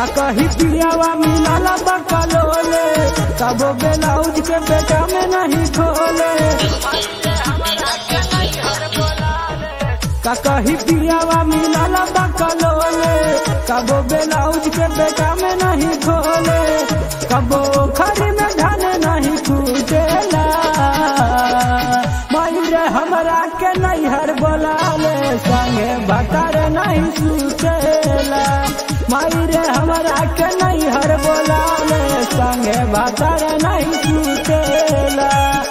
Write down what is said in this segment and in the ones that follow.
का कही पियावा मिलाला बकलोले कबो ब्लाउज के बेटा में नहीं खोले का कही पियावा मिलाला बकलोले कबो ब्लाउज के बेटा में नहीं खोले कबो खरी में धन नहीं कूटेला मायरे हमरा के नैहर बोलाले संगे भतर नहीं सुतेला मायरे हमरा के नैहर बोलाले संगे भतर नहीं सुतेला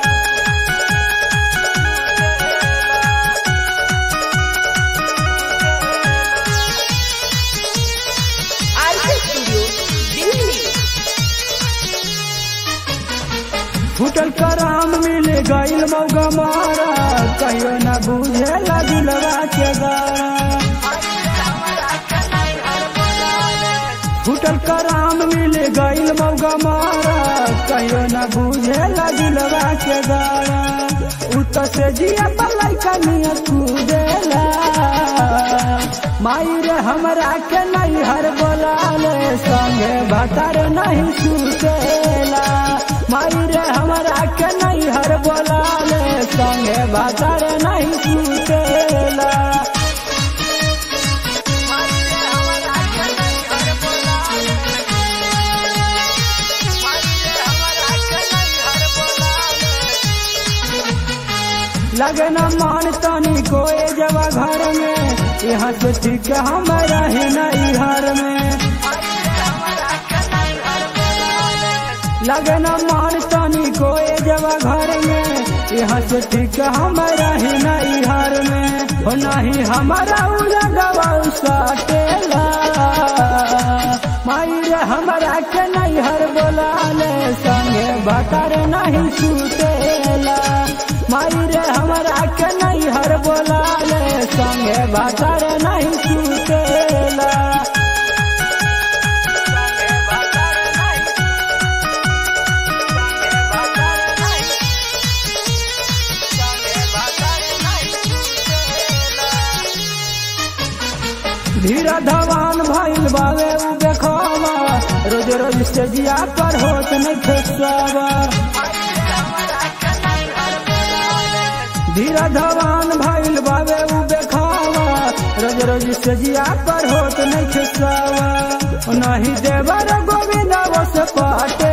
आरके स्टूडियो दिल्ली फूटल कराम मिल गईल मौगा मारा कहियो न बुझे दिलवा के गारा फूटल कराम मिल गईल मौगा मारा कहियो न बुझे दिलवा के गारा उत से जिया पलाई कनिया कूदेला माई रे हमरा के नैहर बोलाले संगे भतर नहीं सुतेला माई रे हमरा के नैहर बोलाले संगे भतर नहीं सुतेला लगे न मान तनी कोई जवा घर में यहाँ से ठीक हमारा ही नहीं घर में लगे न मान तनी कोई जवा घर में यहाँ से ठीक हमारा ही नहीं घर में हो नहीं हमारा उलगवा साटेला माई रे हमरा के नैहर बोलाले संगे भतर नहीं सुतेला माई रे हमरा के नैहर बोलाले संगे भतर नहीं सुतेला धीरा धवान भइल बावे उ देखावा रोज रोज से जिया पर होत नहीं खेसावा धीरा धवान भइल बावे उ देखावा रोज रोज से जिया पर होत नहीं खेसावा नहीं देवर गोविंद वस पाटे